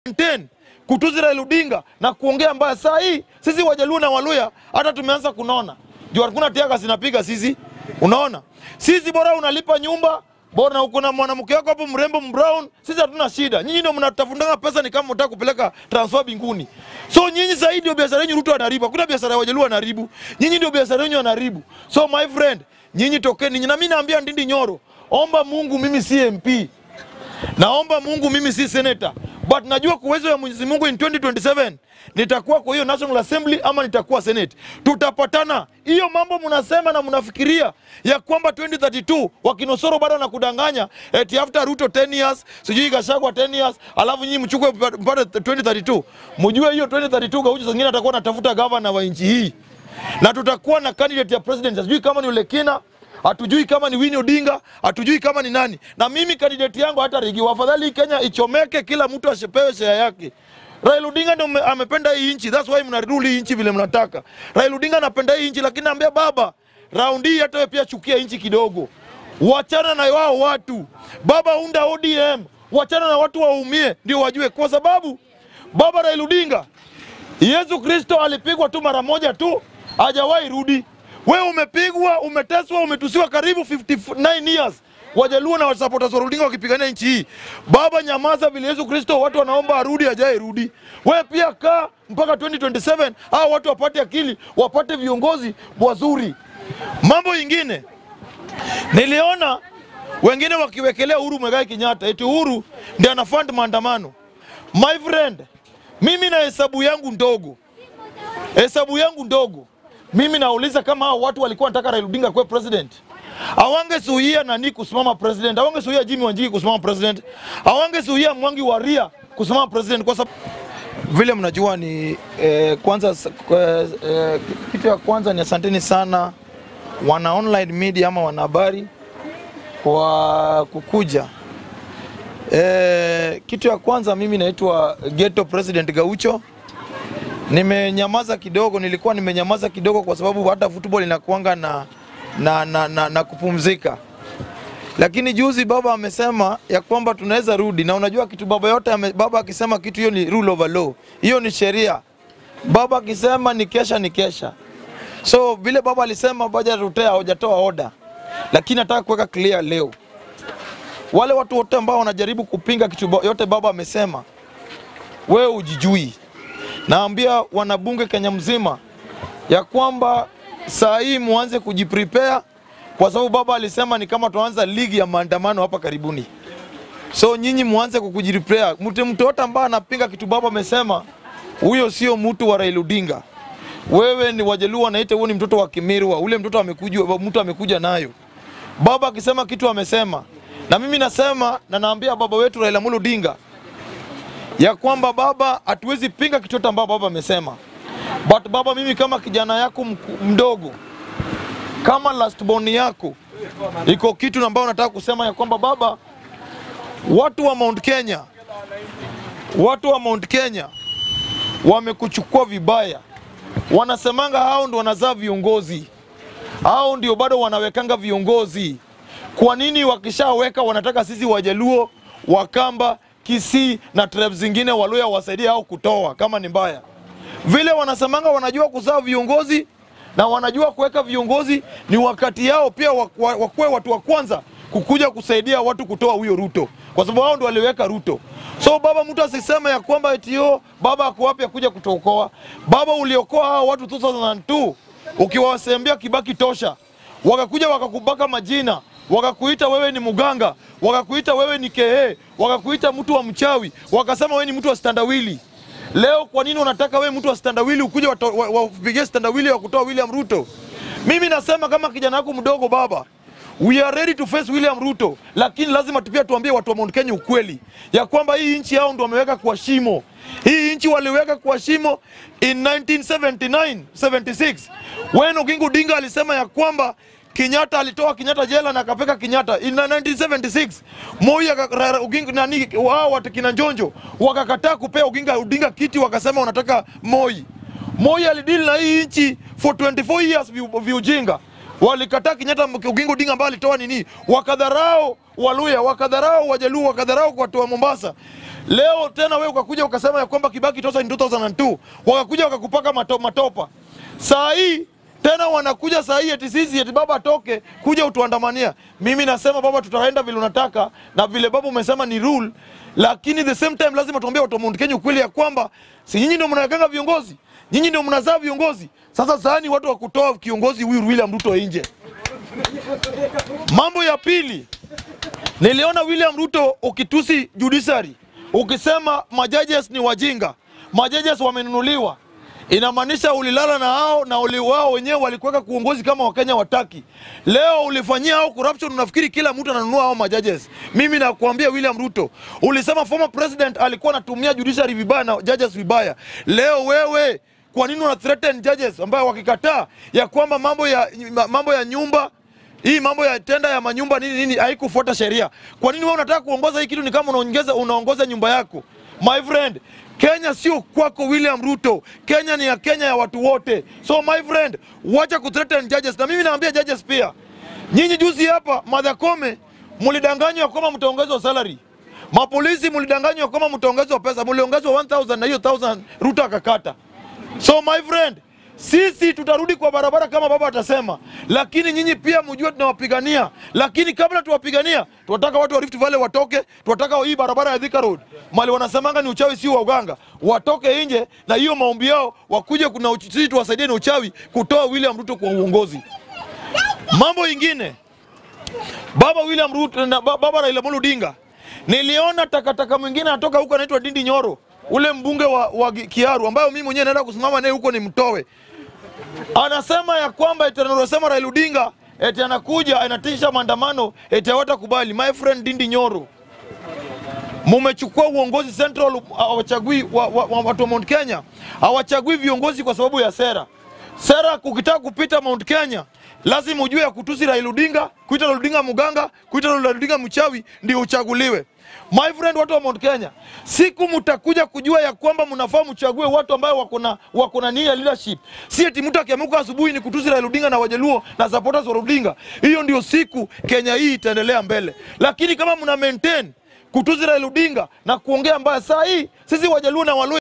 maintain kutuzi Raila Odinga na kuongea mbaya. Saa hii sisi Wajaluo na Waluya hata tumeanza kunona juu hakuna tiaga zinapiga sisi, unaona sisi bora unalipa nyumba bora na uko na mwanamke wako hapo mrembo mbrown, sisi hatuna shida. Nyinyi ndio mnatafundanga pesa, ni kama mtaka kupeleka transfer binguni. So nyinyi zaidi ndio biashara yenu Ruto anaharibu, hakuna biashara ya Wajaluo anaharibu, nyinyi ndio biashara yenu anaharibu. So my friend, nyinyi tokeni, na mimi naambia Ndindi Nyoro, omba Mungu, mimi si MP naomba Mungu mimi si senator but najua kwa uwezo wa Mwenyezi Mungu in 2027 nitakuwa kwa hiyo National Assembly ama nitakuwa Senate. Tutapatana. Hiyo mambo mnasema na mnafikiria ya kwamba 2032 wakinosoro bado na kudanganya eti after Ruto 10 years sijui Gachagua 10 years alafu nyinyi mchukue mpaka 2032. Mjue hiyo 2032 Gaucho zingine atakuwa anatafuta governor wa nchi hii na tutakuwa na candidate ya president, sijui kama ni Ulekina, hatujui kama ni Winnie Odinga, hatujui kama ni nani. Na mimi candidate yangu hata rigi, afadhali hii Kenya ichomeke, kila mtu ashepewe share yake. Raila Odinga ndio ame- amependa hii nchi, that's why mnarudi hii nchi vile mnataka. Raila Odinga anapenda hii nchi, lakini naambia baba, raundi hii hata wewe pia chukia nchi kidogo, wachana na wao watu. Baba, unda ODM, wachana na watu waumie, ndio wajue, kwa sababu baba Raila Odinga Yesu Kristo alipigwa tu mara moja tu, hajawahi rudi. Wewe umepigwa, umeteswa, umetusiwa karibu 59 years. Wajaluo na supporters wa Odinga wakipigania nchi hii. Baba, nyamaza vile Yesu Kristo watu wanaomba arudi, hajawahi rudi. Wewe pia kaa mpaka 2027 hao watu wapate akili, wapate viongozi wazuri. Mambo ingine niliona wengine wakiwekelea Uhuru Muigai Kenyatta eti Uhuru ndiye anafund maandamano. My friend, mimi na hesabu yangu ndogo, hesabu yangu ndogo, mimi nauliza kama hao watu walikuwa wanataka Raila Odinga kuwa president, awangesuhia nani kusimama president, awangesuhia Jimmy Wanjigi kusimama president, awangesuhia Mwangi wa Ria kusimama president, kwa sababu vile mnajua ni eh, kwanza s- kwa- eh, kitu ya kwanza ni asanteni sana wana online media ama wanahabari kwa kukuja E, kitu ya kwanza mimi naitwa Ghetto President Gaucho. Nimenyamaza kidogo, nilikuwa nimenyamaza kidogo kwa sababu hata football inakuanga na, na, na, na, na kupumzika, lakini juzi baba amesema ya kwamba tunaweza rudi, na unajua kitu baba yote ame, baba akisema kitu hiyo ni rule of law, hiyo ni sheria. Baba akisema ni kesha ni kesha. So vile baba alisema baja rutea hajatoa order, lakini nataka kuweka clear leo wale watu wote ambao wanajaribu kupinga kitu ba- yote baba amesema, wewe ujijui. Naambia wanabunge Kenya mzima ya kwamba saa hii muanze kujiprepare, kwa sababu baba alisema ni kama tuanza ligi ya maandamano hapa karibuni. So nyinyi muanze kukujiprepare. Mtu mtu yote ambaye anapinga kitu baba amesema, huyo sio mtu wa Raila Odinga. Wewe ni Wajaluo wanaita huo ni mtoto wa Kimirwa, ule mtoto amekuja, mtu amekuja nayo baba akisema kitu amesema, na mimi nasema na naambia baba wetu Raila Amolo Odinga ya kwamba baba, hatuwezi pinga kitu chochote ambao baba amesema, but baba, mimi kama kijana yako mku- mdogo, kama last born yako, iko kitu ambayo nataka kusema ya kwamba baba, watu wa Mount Kenya, watu wa Mount Kenya wamekuchukua vibaya, wanasemanga hao ndo wanazaa viongozi hao ndio bado wanawekanga viongozi. Kwa nini wakishaweka wanataka sisi Wajaluo, Wakamba, Kisii na tribe zingine Waluya wasaidie au kutoa kama ni mbaya? Vile wanasemanga wanajua kuzaa viongozi na wanajua kuweka viongozi, ni wakati yao pia wa- wa- wakuwe watu wa kwanza kukuja kusaidia watu kutoa huyo Ruto, kwa sababu hao ndio waliweka Ruto. So baba, mtu asiseme ya kwamba eti yo baba ako wapi akuja kutuokoa. Baba, uliokoa hao watu 2002 ukiwasembea Kibaki tosha, wakakuja wakakubaka majina, wakakuita wewe ni muganga, wakakuita wewe ni kehe, wakakuita mtu wa mchawi, wakasema wewe ni mtu wa standawili. Leo kwa nini unataka wewe mtu wa standawili ukuje wato- wa- wapigie standawili wa kutoa William Ruto? Mimi nasema kama kijana wako mdogo baba, we are ready to face William Ruto, lakini lazima pia tuambie watu wa Mount Kenya ukweli ya kwamba hii nchi yao ndo wameweka kwa shimo. Hii nchi waliweka kwa shimo in 1979 76 when Oginga Odinga alisema ya kwamba Kenyatta alitoa Kenyatta jela na akapeka Kenyatta in 1976. Moi aka- Ra- Ra- Oginga nani wao watu kina Njonjo wakakataa kupea Oginga Odinga kiti, wakasema wanataka Moi. Moi alidili na hii nchi for 24 years vi- viujinga. Walikataa Kenyatta Oginga Odinga ambaye alitoa nini, wakadharau Waluya, wakadharau Wajaluo, wakadharau watu wa Mombasa. Leo tena wewe ukakuja ukasema ya kwamba Kibaki tosa ni 2002 wakakuja wakakupaka mato, matopa. Saa hii tena wanakuja saa hii eti sisi eti baba atoke kuja utuandamania. Mimi nasema baba, tutaenda vile unataka na vile baba umesema ni rule, lakini the same time lazima tuambie watu wa Mount Kenya ukweli ya kwamba si nyinyi ndio mnaganga viongozi, nyinyi ndio mnazaa viongozi. Sasa saani watu wa kutoa kiongozi huyu William Ruto nje. Mambo ya pili, niliona William Ruto ukitusi judiciary, ukisema majudges ni wajinga, majudges wamenunuliwa. Inamaanisha ulilala na hao na uli wao wenyewe walikuweka kuongozi kama Wakenya wataki. Leo ulifanyia hao corruption, unafikiri kila mtu ananunua hao majudges. Mimi nakuambia William Ruto, ulisema former president alikuwa anatumia judiciary vibaya na judges vibaya. Leo wewe kwa nini una threaten judges ambao wakikataa ya kwamba mambo ya mambo ya nyumba hii mambo ya tenda ya manyumba nini nini haikufuata sheria. Kwa nini wewe unataka kuongoza hii kitu? Ni kama unaongeza unaongoza nyumba yako. My friend, Kenya sio kwako William Ruto. Kenya ni ya Kenya ya watu wote. So my friend, wacha kuthreaten judges. Na mimi naambia judges pia, nyinyi juzi hapa Martha Koome mlidanganywa kwamba mtaongezwa salary. Mapolisi mlidanganywa kwamba mtaongezwa pesa, mliongezwa 1000 na hiyo 1000 Ruto akakata. So my friend, sisi tutarudi kwa barabara kama baba atasema, lakini nyinyi pia mjue tunawapigania. Lakini kabla tuwapigania, tunataka watu wa Rift Valley watoke, tunataka hii barabara ya Thika Road mali wanasemanga ni uchawi, si wa uganga, watoke nje na hiyo maombi yao, wakuje kuna uch- sisi tuwasaidie na uchawi kutoa William Ruto kwa uongozi. Mambo ingine, baba William Ruto na ba- baba Raila Amolo Odinga, niliona takataka mwingine anatoka huko anaitwa Dindi Nyoro, ule mbunge wa, wa Kiaru ambayo mimi mwenyewe naenda kusimama naye huko nimtoe anasema ya kwamba eti analosema Raila Odinga eti anakuja anatisha maandamano eti hawatakubali. My friend Dindi Nyoro, mumechukua uongozi Central, hawachagui wa, wa, wa, watu wa Mount Kenya hawachagui viongozi kwa sababu ya sera. Sera ukitaka kupita Mount Kenya lazima ujue ya kutusi Raila Odinga, kuita Raila Odinga muganga, kuita Raila Odinga mchawi ndio uchaguliwe. My friend, watu wa Mount Kenya, siku mtakuja kujua ya kwamba mnafaa mchague watu ambao wako na wako na nia ya leadership, si eti mtu akiamuka asubuhi ni kutusi Raila Odinga na Wajaluo na supporters wa Odinga. Hiyo ndio siku Kenya hii itaendelea mbele, lakini kama mna maintain kutusi Raila Odinga na kuongea mbaya, saa hii sisi Wajaluo na Waluo